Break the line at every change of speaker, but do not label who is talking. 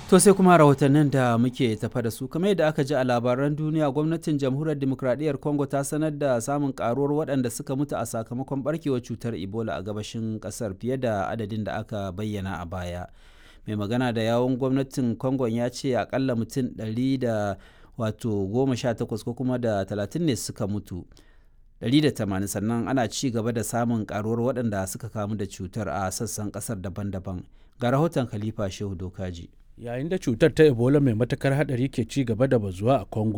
To sai kuma rahotannin da muke tafa da su kamar yadda aka ji a labaran duniya gwamnatin jamhuriyar demokradiyyar Congo ta sanar da samun karuwar waɗanda suka mutu a sakamakon barkewar cutar Ebola a gabashin ƙasar fiye da adadin da aka bayyana a baya. Mai magana da yawun gwamnatin Congo ya ce akalla mutum ɗari da wato goma sha takwas ko kuma da talatin ne suka mutu. 180 sannan ana ci gaba da samun karuwar waɗanda suka kamu da cutar a sassan ƙasar daban-daban ga rahoton khalifa shehu dokaji
yayin da cutar ta ebola mai matakar hadari ke ci gaba da bazuwa a congo